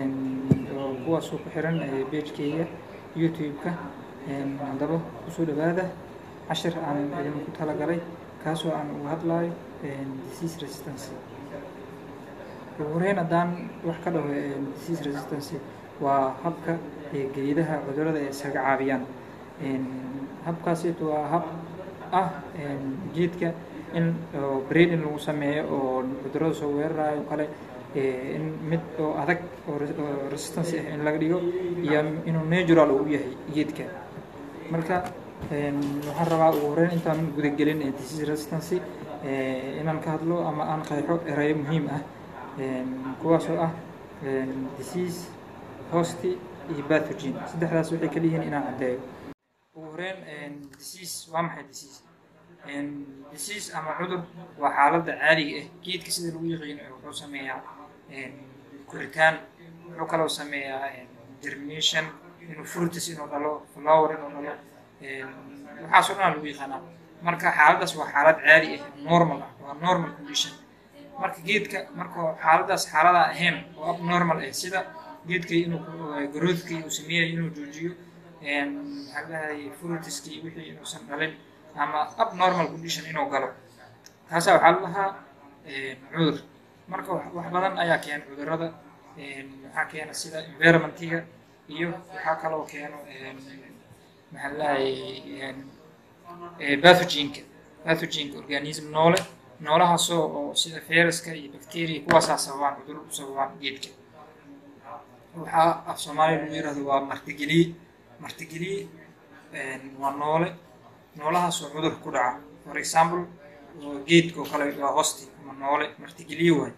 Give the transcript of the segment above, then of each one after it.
oo kuwaasoo ku xiran pagekeyga youtube-ka haddaba kusoo dhawaada cashir aan idinku talagalay kaasoo aan uga hadlayo disease resistance ugu horeyn haddaan wax ka dhaho disease resistance waa habka geedaha cudurada ay isaga caabiyaan habkaasito waa hab ah geedka in breed in lagu sameeyo oo cudurada soo weerarayo o kale in mid oo adag oo resistance ah in laga dhigo iyo inuu natural uu yahay geedka marka waxaan rabaa ugu horeyn intaan gudagelin disease resistance inaan ka hadlo ama aan qeexo erayo muhiim ah kuwaasoo ah disease hosti iyo bathogen saddexdaas waxay kala yihiin inaan caddeeyo ugu horeyn disease waa maxay disease disease ama cudur waa xaaladda caadiga ah geedka sida lagu yaqiino wuxuu sameeyaa koritaan wuxuu kaloo sameeyaa germination inuu fruitus inuu dhalo flower inuu dhalo waxaasoo dhan lagu yaqaanaa marka xaaladdaas waa xaalad caadi ah normal ah waa normal condition marka geedka markuu xaaladdaas xaalada ahayn oo abnormal ah sida geedka inuu growthkii uu sameeyayo inuu joojiyo maxaa dhahay fruitiskii wixii inuusan dhalin ama abnormal condition inuu galo taasaa waxaa la dhahaa cudur marka wax badan ayaa keena cudurada waxaa keena sida environmentiga iyo waxaa kaloo keeno maxaa ladhahay bathogenka bathogenka organism noole noolahaasoo oo sida viruska iyo bacteria kuwaasaa sababaan cudur u sababaan geedka waxaa af soomaaliya lagu yirahdo waa martigeliye martigeliye waa noole noolahaasoo cudur ku dhaca for example geedka oo kale waa hosti ama noole martigeliye waay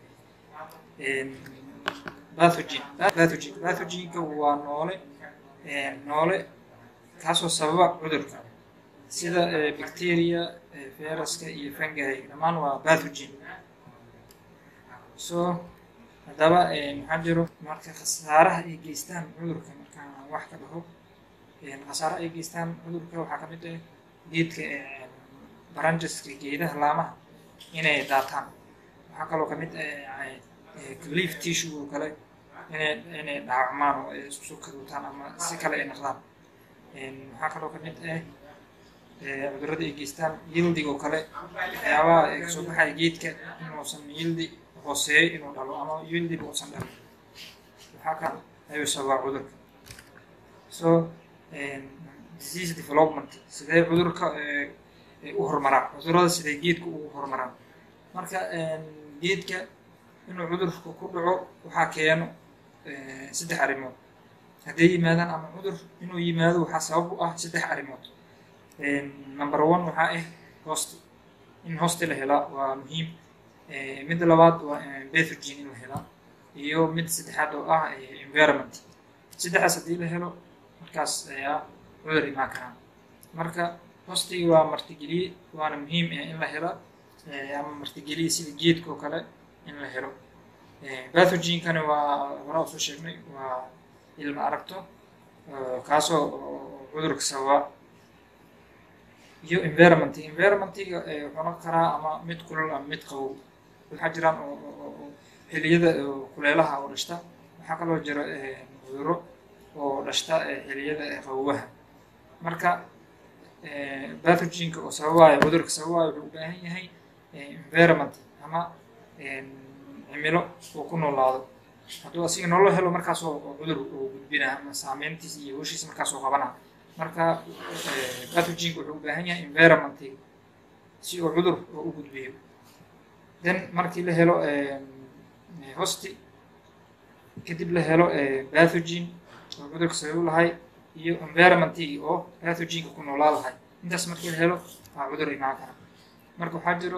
bathogen bathogen bathogenka waa noole noole kaasoo sababa cudurka sida bacteria viruska iyo fungi dhammaan waa bathogen so haddaba maxaa jiro marka khasaaraha ay geystaan cudurka markaan wax ka dhaho khasaaraha ay geystaan cudurka waxaa ka mid ah geedka baranjaska geedaha laamaha inay daataan waxaa kaloo kamid leaf tissue oo kale inay inay dhaawacmaan oo ay isku kaduutaan ama si kale ay noqdaan waxaa kaloo kamid ah cudurada ay geystaan yildig oo kale waxyaabaha kasoo baxaya geedka inuusan yildi hooseeyo inuu dhalo ama yildiba uusan dhalin waxaa kale ayuu sababaa cudurka so disease development sidee cudurka u horumaraan cudurada sidee geedka ugu horumaraan marka geedka inuu cudurka ku dhaco waxaa keeno saddex arrimood hadday yimaadaan ama cudur inuu yimaado waxaa sabab u ah saddex arrimood number one waxaa ah hosti in hosti la helaa waa muhiim midda labaad waa bathogen in la helaa iyo mid saddexaad oo ah environment saddexdaas haddii la helo markaas ayaa cudur imaan karaan marka hostiga waa martigeliye waana muhiim in la helo ama martigeliye sida geedka oo kale in la helo bathogenkana waa hora usoo sheegnay waa ilma aragto kaasoo cudurka sababa iyo environment environmentiga wuxuu noqon karaa ama mid kulul ama mid qabow waxaa jiraan oo xiliyada kuleelaha oo dhashta waxaa kaloo jira cuduro oo dhashta xiliyada qabowaha marka bathogenka oo sababayo cudurka sababayo wuxuu u baahan yahay environment ama cimilo uu ku noolaado hadduu asiga nololo helo markaasoo cudur uu gudbina ama saameyntiis iyo hoshiisa markaasoo qabana marka bathogenka wuxuu u baahan yahay environmentiga si uu cudur u gudbiyo then markii la helo hosti kadib la helo bathogen oo cudurka sababu lahay iyo environmentigii oo pathogenka ku noolaa lahay intaas markii la helo waa cudur imaan kara marka waxaa jiro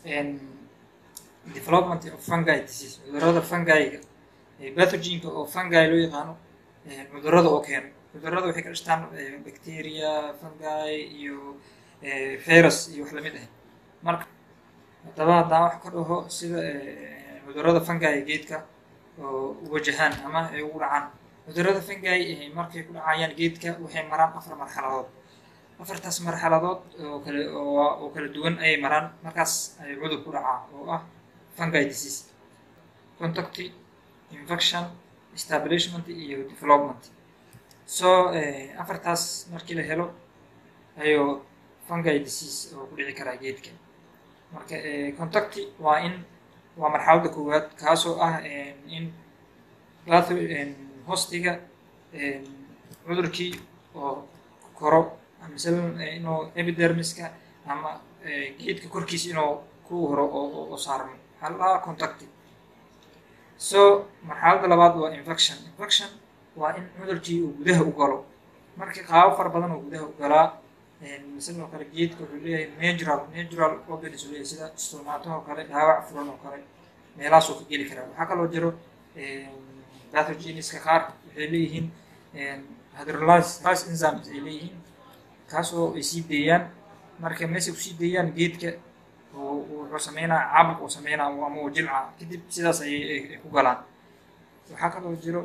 development of fungi disease cudurada fungiga pathogenka oo fungi loo yaqaano cudurada oo keeno cudurada waxay ka dhashtaan bacteria fungi iyo virus iyo wax lamid ah marka haddaba haddaan wax ka dhaho sida cudurada fungi geedka oo wajahaan ama ay ugu dhacaan cudurada fungi markay ku dhacayaan geedka waxay maraan afar marxaladood afartaas marxaladood oo kale oo kala duwan ayay maraan markaas ay cudur ku dhacaa oo ah fungi disease contact infection establishment iyo development so afartaas markii la helo ayuu fungi disease oo ku dhici karaa geedka marka contacti waa in waa marxaladda koowaad kaasoo ah in batho hostiga cudurkii oo koro misal inuu epidermiska ama geedka korkiisa inuu ku horo oo saarmo waxaa la dhahaa contacti so marxaladda labaad waa infection infection waa in cudurkii uu gudaha u galo marka qaabo fara badan oo gudaha u galaa sidoo kale geedka wuxuu leeyahay natural natural organs uu leeyahay sida stomataha oo kale dhaawac furan oo kale meelahaasuu ka geli karaa waxaa kaloo jiro pathogeniska qaar waxay leeyihiin hydrolyse enzymes ay leeyihiin kaasoo ay sii deeyaan marka meesay kusii deeyaan geedka wuxuu sameynaa caabuq uu sameynaa ama uu jilca kadib sidaas ayay ku galaan waxaa kaloo jiro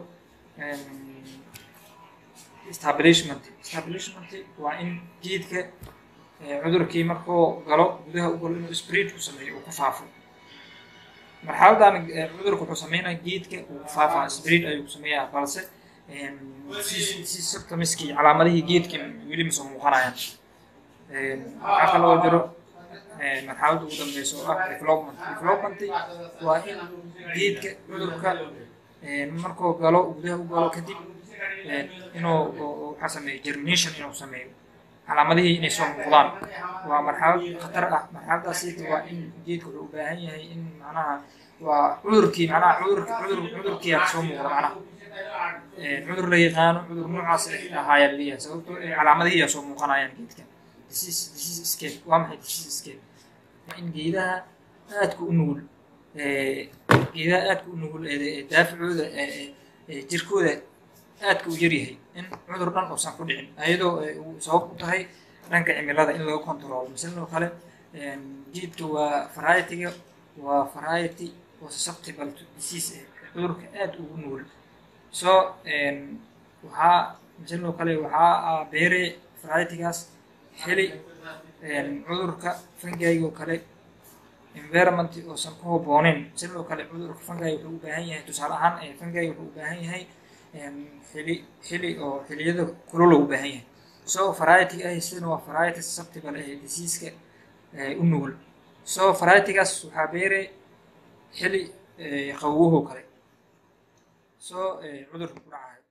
establishment establishment waa in geedka cudurkii markuu galo gudaha u galo inuu spread ku sameeyo uu ku faafo marxaladan cudurka wuxuu sameynaya geedka uu ku faafaa spread ayuu ku sameeyaa balse si symptomskii calaamadihii geedka weli masoo muuqanayaan waxaa kaloo jiro marxaladda ugu dambeysa oo ah development development waa in geedka cudurka markuu galo gudaha u galo kadib inuu waxaa sameeyo germination inuu sameeyo calaamadihii inay soo muuqdaan waa marxalad khatar ah marxaladaasi waa in geedka wuxuu u baahan yahay in macnaha waa cudurkii macnaha cudurka cudur cudurkiiyaa soo muuqda macnaha cudur la yaqaano cudur noocaas ahaayaa leeyahay sababtoo calaamadihiyaa soo muuqanayaan geedka disease disease scale waa maxay disease scale waa in geedaha aadka u nugul geedaha aadka u nugul daaficooda jirkooda aadka u yaryahay in cudur dhan uusan ku dhicin ayadoo sabab u tahay dhanka cimilada in laga control misaloo kale geedka waa variety-ga waa variety oo susceptible to disease cudurka aada ugu nugul so waxaa misaloo kale waxaa beere variety-gaas heli cudurka fungiga oo kale environment oosan ku habooneyn sidoo kale cudurka fungi wuxuu u baahan yahay tusaale ahaan fungi wuxuu u baahan yahay xili xili oo xiliyada kulula u baahan yahay so variety ah sidana waa variety susceptible ee diseaska u nugul so variety-gaas waxaa beere xili qawowahoo kale so cudurka ku dhacayo